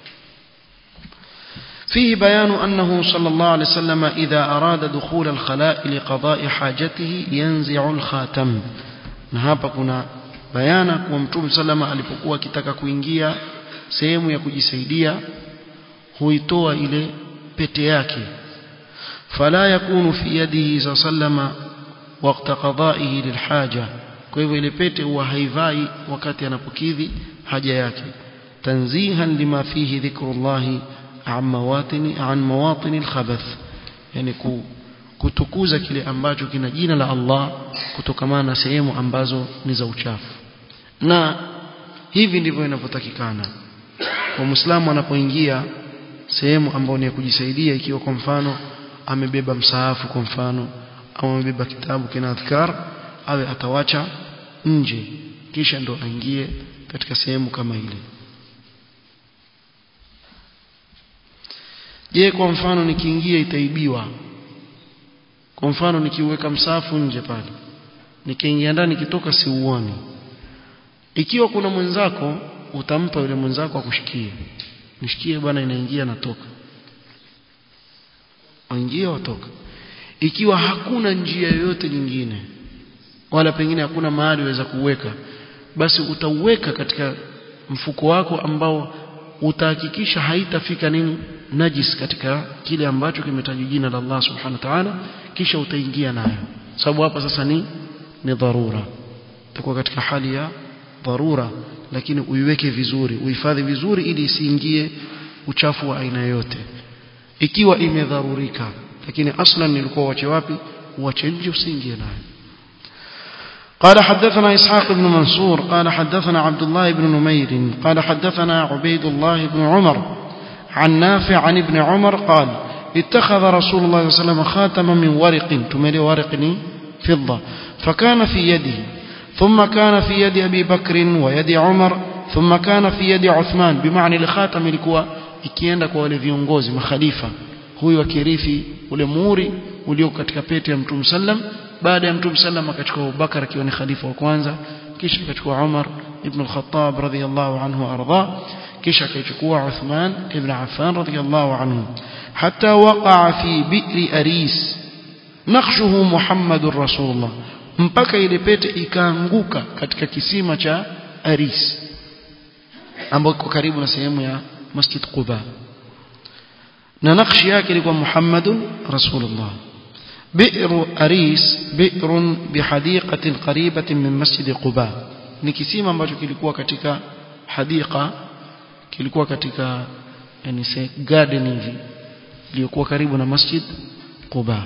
فيه بيان أنه صلى الله عليه وسلم إذا أراد دخول الخلاء لقضاء حاجته ينزع الخاتم نهابا كنا bayana kuwa mtume salama alipokuwa akitaka kuingia sehemu ya kujisaidia huitoa ile pete yake fala yakunu fi yadihi sallama waqta qada'ihi lilhaja kwa hivyo ile pete huwa haivai wakati anapokidhi haja yake tanzihan lima fihi dhikrullahi an mawatini an mawatini alkhabath yani kutukuza kile ambacho kina jina la Allah kutokamana na sehemu ambazo ni za uchafu na hivi ndivyo inavyotakikana kwa muislamu anapoingia sehemu ambayo ni ya kujisaidia ikiwa kwa mfano amebeba msaafu kwa mfano au amebeba kitabu kina adhkar awe atawacha nje kisha ndo aingie katika sehemu kama ile je kwa mfano nikiingia itaibiwa kwa mfano nikiweka msafu nje pale nikiingia ndani nikitoka siuoni ikiwa kuna mwenzako utampa yule mwenzako akushikie nishikie bwana inaingia natoka waingia watoka ikiwa hakuna njia yoyote nyingine wala pengine hakuna mahali waweza kuweka basi utauweka katika mfuko wako ambao utahakikisha haitafika nini najis katika kile ambacho kimetajwa jina la Allah subhanahu wa ta'ala kisha utaingia nayo sababu hapa sasa ni ni dharura utakuwa katika hali ya dharura lakini uiweke vizuri uhifadhi vizuri ili isiingie uchafu wa aina yote ikiwa imedharurika lakini aslan nilikuwa uache wapi uache nje usiingie nayo قال حدثنا إسحاق بن منصور قال حدثنا عبد الله بن نمير قال حدثنا عبيد الله بن عمر عن نافع عن ابن عمر قال اتخذ رسول الله صلى الله عليه وسلم خاتما من ورق تملي ورق فضة فكان في يده ثم كان في يد أبي بكر ويد عمر ثم كان في يد عثمان بمعنى الخاتم ilikuwa ikienda kwa wale viongozi makhalifa huyu akirithi ule muhuri ulio katika pete ya Mtume sallam baada ya Mtume sallam akachukua Abubakar akiwa ni khalifa wa kwanza kisha akachukua Umar ibn al-Khattab radhiyallahu anhu arda kisha akachukua Uthman ibn Affan radhiyallahu anhu hatta waqa'a fi bi'ri aris naqshuhu Muhammadur Rasulullah mpaka ile pete ikaanguka katika kisima cha Aris ambapo iko karibu na sehemu ya Masjid Quba na nakshi yake ilikuwa Muhammadun Rasulullah بئر أريس بئر بحديقة قريبة من مسجد قباء ni kisima ambacho kilikuwa katika hadika kilikuwa katika yani say garden hivi iliyokuwa karibu na masjid Quba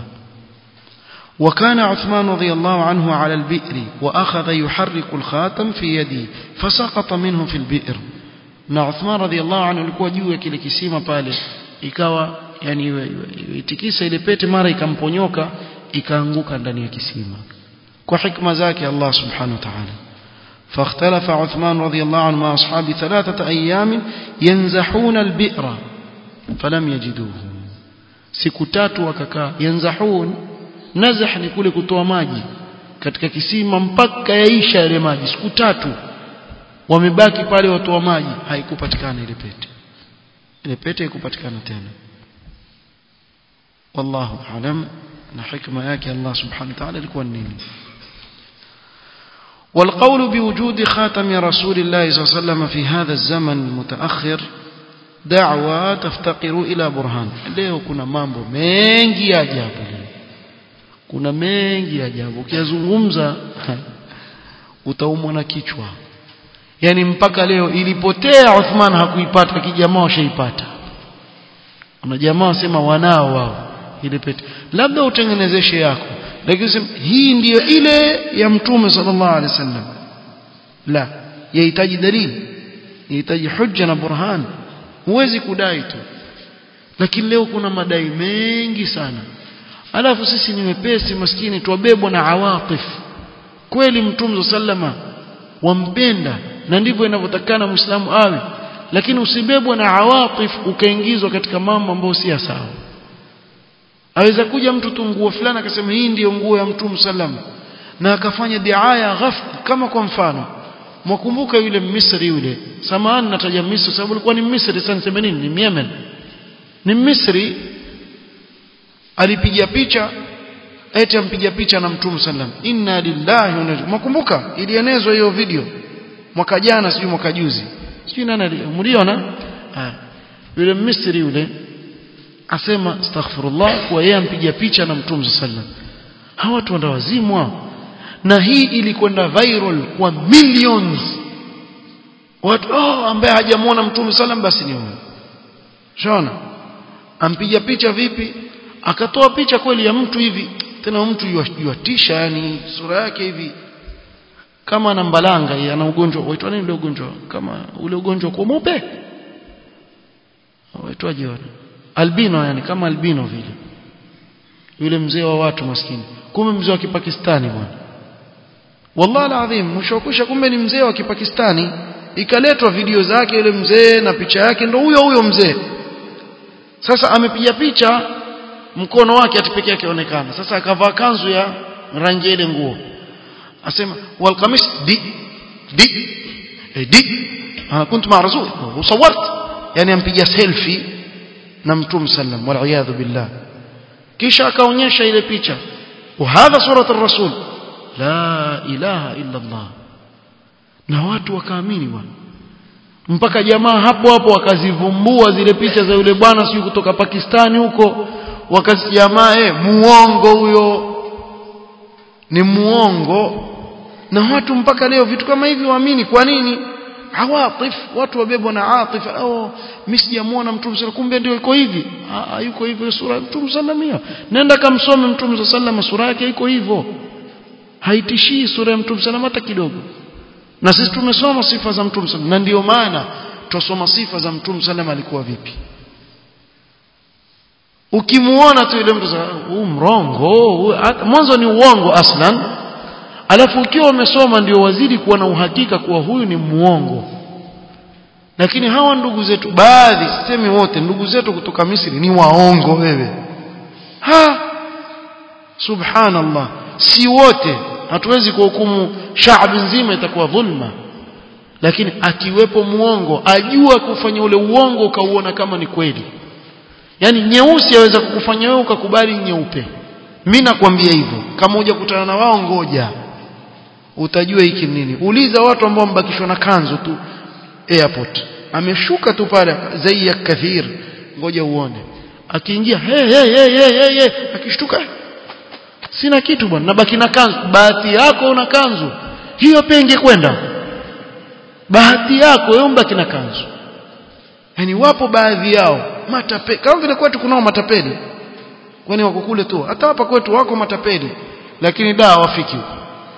وكان عثمان رضي الله عنه على البئر وأخذ يحرك الخاتم في يده فسقط منه في البئر na Uthman radhiallahu anhu alikuwa juu ya kile kisima pale ikawa yani itikisa ile pete mara ikamponyoka ikaanguka ndani ya kisima kwa hikma zake Allah subhanahu wa ta'ala فاختلف عثمان رضي الله عنه مع أصحابه ثلاثة أيام ينزحون البئر فلم يجدوه سكتات وككا ينزحون نزح ni kule kutoa maji katika kisima mpaka yaisha yale maji siku tatu wamebaki pale watoa maji haikupatikana ile pete ile pete haikupatikana tena wallahu alam na hikma yake Allah subhanahu wa ta'ala ilikuwa nini والقول بوجود خاتم رسول الله صلى الله عليه وسلم في هذا الزمن المتأخر دعوة تفتقر إلى برهان leo kuna mambo mengi ya ajabu kuna mengi ya ajabu ukiyazungumza utaumwa na kichwa yani mpaka leo ilipotea Uthman hakuipata kijamaa washaipata kuna jamaa wasema wanao wao ile pete labda utengenezeshe yako lakini hii ndiyo ile ya mtume sallallahu alaihi wasallam la yahitaji dalili yahitaji hujja na burhan huwezi kudai tu lakini leo kuna madai mengi sana alafu sisi ni wepesi maskini tuwabebwa na awatif kweli mtume sallama wampenda na ndivyo inavyotakana muislamu awe lakini usibebwe na awatif ukaingizwa katika mambo ambayo si sawa aweza kuja mtu tu nguo fulani akasema hii ndiyo nguo ya mtume sallam na akafanya diaya ghaf kama kwa mfano mwakumbuka yule Misri yule samahani nataja Misri sababu alikuwa ni Misri sasa niseme nini ni Yemen ni Misri alipiga picha eti ampiga picha na mtume sallam inna lillahi wa inna mwakumbuka ilienezwa hiyo video mwaka jana sijui mwaka juzi sijui nani mliona yule Misri yule asema astaghfirullah kwa yeye ampiga picha na mtume sallam hawa watu wanda wazimwa na hii ilikwenda viral kwa millions watu oh ambaye hajamuona mtume sallam basi ni huyo shona ampiga picha vipi akatoa picha kweli ya mtu hivi tena mtu yuatisha yani sura yake hivi kama ana mbalanga ana ugonjwa waitwa nini ule ugonjwa kama ule ugonjwa kwa mweupe waitwaje wale albino yani kama albino vile yule mzee wa watu maskini kumbe mzee wa kipakistani bwana wallahi alazim mshokisha kumbe ni mzee wa kipakistani ikaletwa video zake yule mzee na picha yake ndo huyo huyo mzee sasa amepiga picha mkono wake ati pekee yake onekana sasa akavaa kanzu ya rangi ile nguo asema wal qamis di di eh, di ah kuntu ma rasul usawart yani ampiga selfie na mtume sallam wal iyadhu billah kisha akaonyesha ile picha وهذا سوره الرسول لا اله الا الله na watu wakaamini bwana mpaka jamaa hapo hapo wakazivumbua zile picha za yule bwana sio kutoka Pakistani huko wakazijamaa eh muongo huyo ni muongo na watu mpaka leo vitu kama hivi waamini kwa nini awatif watu wabebwa na atif au mimi sijamuona mtume sallallahu kumbe ndio iko hivi yuko hivyo sura mtume sallallahu nenda kamsome mtume sallallahu sura yake iko hivyo haitishii sura ya mtume sallallahu hata kidogo na sisi tumesoma sifa za mtume sallallahu na ndio maana tusoma sifa za mtume sallallahu alikuwa vipi ukimuona tu yule mtu huu mrongo mwanzo ni uongo aslan alafu ukiwa umesoma ndio wazidi kuwa na uhakika kuwa huyu ni muongo lakini hawa ndugu zetu baadhi sisemi wote ndugu zetu kutoka Misri ni waongo wewe ha subhanallah si wote hatuwezi kuhukumu shaabi nzima itakuwa dhulma lakini akiwepo muongo ajua kufanya ule uongo ukauona kama ni kweli yani nyeusi yaweza kukufanya wewe ukakubali nyeupe mimi nakwambia hivyo kama huja kutana na wao ngoja utajua hiki nini uliza watu ambao wambakishwa na kanzu tu airport ameshuka tu pale zai ya kathir ngoja uone akiingia hey, hey, hey, hey, hey, hey. akishtuka sina kitu bwana nabaki na kanzu bahati yako una kanzu hiyo pia ingekwenda bahati yako wewe mbaki na kanzu yani wapo baadhi yao matape kama vile kwetu kunao matapeli kwani wako kule tu hata hapa kwetu wako matapeli lakini da hawafiki huko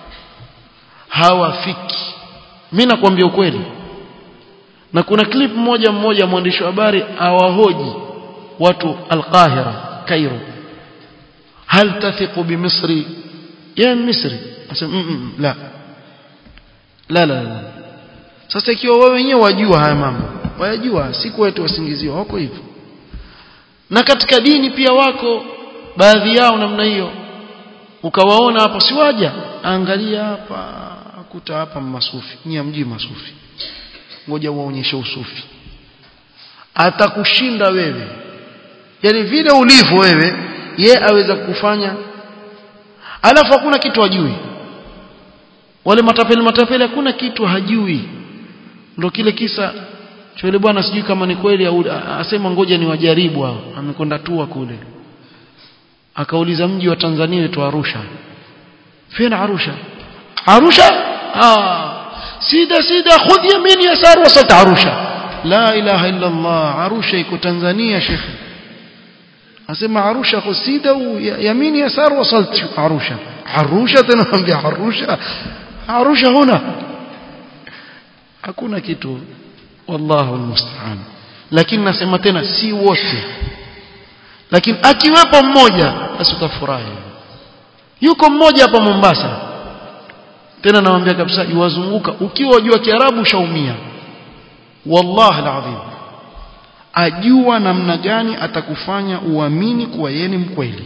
hawafiki mimi nakwambia ukweli na kuna clip moja mmoja mwandishi wa habari awahoji watu al-Qahira Cairo hal tathiqu bi Misri ya Misri asema mm, mm, la la la la sasa ikiwa wewe wenyewe wajua haya mambo wayajua si kwetu wasingiziwa wako hivyo na katika dini pia wako baadhi yao namna hiyo ukawaona hapo si waja angalia hapa akuta hapa masufi nyie mji masufi ngoja uwaonyeshe usufi atakushinda wewe yani vile ulivyo wewe ye aweza kufanya alafu hakuna kitu hajui wale matapeli matapeli hakuna kitu hajui ndio kile kisa cha yule bwana sijui kama ni kweli au asema ngoja ni wajaribu hao amekwenda tua kule akauliza mji wa Tanzania wetu Arusha fina Arusha Arusha ah sida sida khudh yamin yasar wasat Arusha la ilaha illa Allah Arusha iko Tanzania shekhi asema Arusha khusida yamin yasar wasalt Arusha Arusha tunaambia Arusha Arusha huna hakuna kitu wallahu almusta'an lakini nasema tena si wote lakini akiwepo mmoja basi utafurahi yuko mmoja hapa Mombasa tena nawaambia kabisa iwazunguka ukiwa wajua Kiarabu ushaumia wallahi alazim ajua namna gani atakufanya uamini kuwa yeye ni mkweli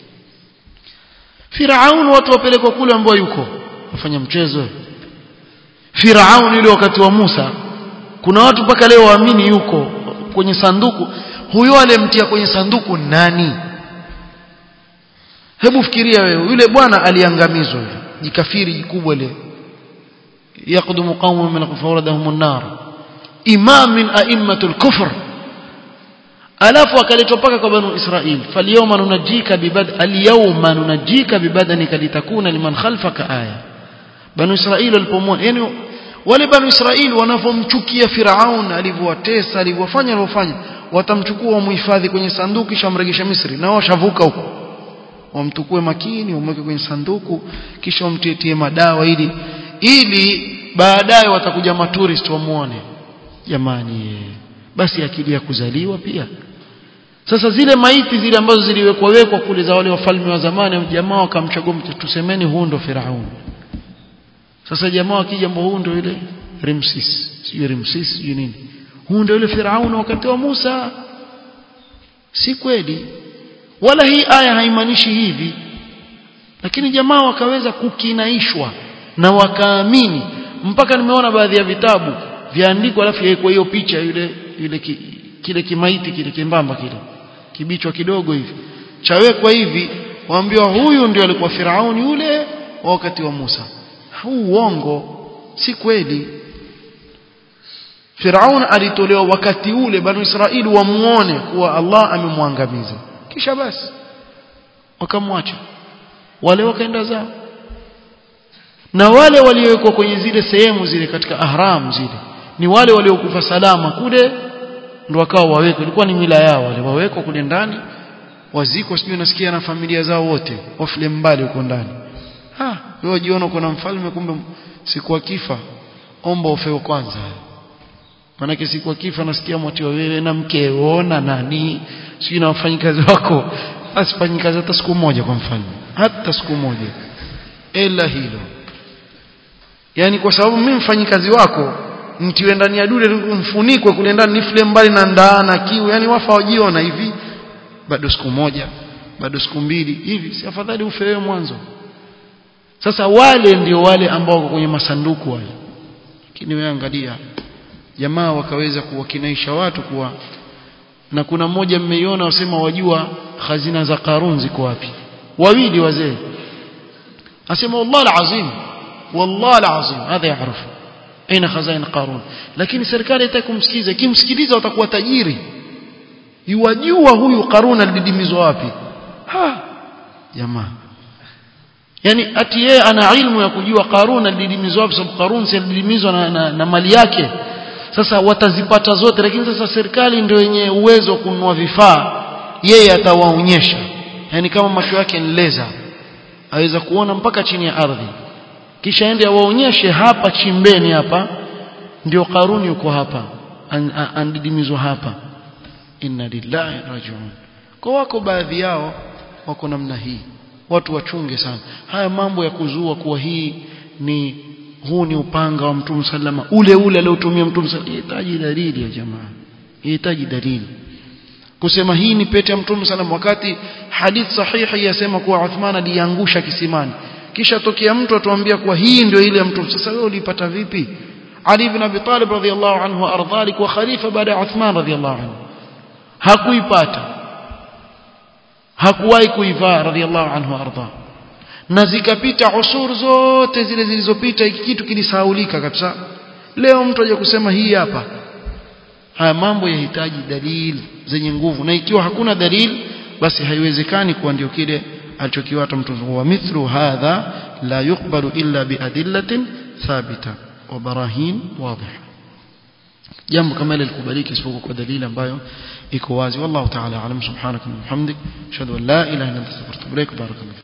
Firaun watu wapelekwa kule ambao yuko wafanya mchezo Firaun ile wakati wa Musa kuna watu mpaka leo waamini yuko kwenye sanduku huyo aliyemtia kwenye sanduku nani hebu fikiria wewe yule bwana aliangamizwa yule jikafiri jikubwa ile yaqdumu qaumun min qawradahum an-nar imam min a'immatul kufr alafu akaletwa paka kwa banu israil falyawma nunajika bibad alyawma nunajika bibadanika litakuna liman khalfaka aya banu israil walipomwona yani wale banu israil wanavomchukia firaun alivyowatesa alivyofanya alivyofanya watamchukua wamhifadhi kwenye sanduku kisha wamregesha Misri na washavuka huko wamtukue makini wamweke kwenye sanduku kisha wamtietie madawa ili ili baadaye watakuja maturist wamuone jamani basi akili ya kuzaliwa pia sasa zile maiti zile ambazo ziliwekwa wekwa kule za wale wafalme wa zamani jamaa wakamchagua tusemeni huu ndo Firaun sasa jamaa akija mbona huu ndo yule Ramses sio Ramses sio nini huu ndio yule Firaun wakati wa Musa si kweli wala hii aya haimaanishi hivi lakini jamaa wakaweza kukinaishwa na wakaamini mpaka nimeona baadhi ya vitabu vyaandikwa alafu yaikwa hiyo picha yule yule ki, kile kimaiti kile kimbamba kile kibichwa kidogo hivi chawekwa hivi waambiwa huyu ndio alikuwa Firauni yule wakati wa Musa huu uongo si kweli Firaun alitolewa wakati ule banu Israeli wamuone kuwa Allah amemwangamiza kisha basi wakamwacha wale wakaenda zao na wale waliowekwa kwenye zile sehemu zile katika ahram zile ni wale waliokufa salama kule ndo wakawa wawekwa ilikuwa ni mila yao wale wawekwa kule ndani wazikwa sijui nasikia na familia zao wote wafile mbali huko ndani ha wewe jiona kuna mfalme kumbe siku akifa omba ufeo kwanza manake siku akifa nasikia mwatiwa wewe na mkeo na nani sijui na wafanyikazi wako asifanyi kazi hata siku moja kwa mfalme hata siku moja ila hilo yani kwa sababu mimi mfanyikazi wako mtiwe ndani ya dule mfunikwe kule ndani nifule mbali na ndaa na kiu yani wafa wajiona hivi bado siku moja bado siku mbili hivi si afadhali ufe wewe mwanzo sasa wale ndio wale ambao wako kwenye masanduku wale lakini wewe angalia jamaa wakaweza kuwakinaisha watu kuwa na kuna mmoja mmeiona wasema wajua khazina za Qarun ziko wapi wawili wazee asema wallahi alazim wallahi alazim hadha yaarifu aina khazain Qarun lakini serikali haitaki kumsikiza kimsikiliza watakuwa tajiri yuwajua huyu Qarun alididimizwa wapi ha jamaa yani ati yeye ana ilmu ya kujua Qarun alididimizwa wapi sababu Qarun si alididimizwa na, na, na mali yake sasa watazipata zote lakini sasa serikali ndio yenye uwezo wa kununua vifaa yeye atawaonyesha yani kama macho yake ni leza aweza kuona mpaka chini ya ardhi kisha ende awaonyeshe hapa chimbeni hapa ndio karuni yuko hapa andidimizwa hapa inna lillahi rajiun kwa wako baadhi yao wako namna hii watu wachunge sana haya mambo ya kuzua kuwa hii ni huu ni upanga wa mtume sallama ule ule aliotumia mtume inahitaji dalili ya jamaa inahitaji dalili kusema hii ni pete ya mtume sallam wakati hadith sahihi yasema kuwa Uthman aliangusha kisimani kisha tokea mtu atuambia kuwa hii ndio ile ya mtume sasa wewe ulipata vipi Ali ibn Abi Talib radhiyallahu anhu ardha alikuwa khalifa baada ya Uthman radhiyallahu anhu hakuipata hakuwahi kuivaa radhiyallahu anhu ardha na zikapita usur zote zile zilizopita hiki kitu kilisahaulika kabisa leo mtu aje kusema hii hapa haya mambo yahitaji dalili zenye nguvu na ikiwa hakuna dalili basi haiwezekani kuwa ndio kile alichokiwata mtu wa mithlu hadha la yuqbalu illa biadillatin thabita wa barahin wadhiha jambo kama ile likubaliki isipokuwa kwa dalili ambayo iko wazi wallahu ta'ala alam subhanaka wa bihamdik ashhadu an la ilaha illa anta astaghfiruka wa atubu ilaik barakallahu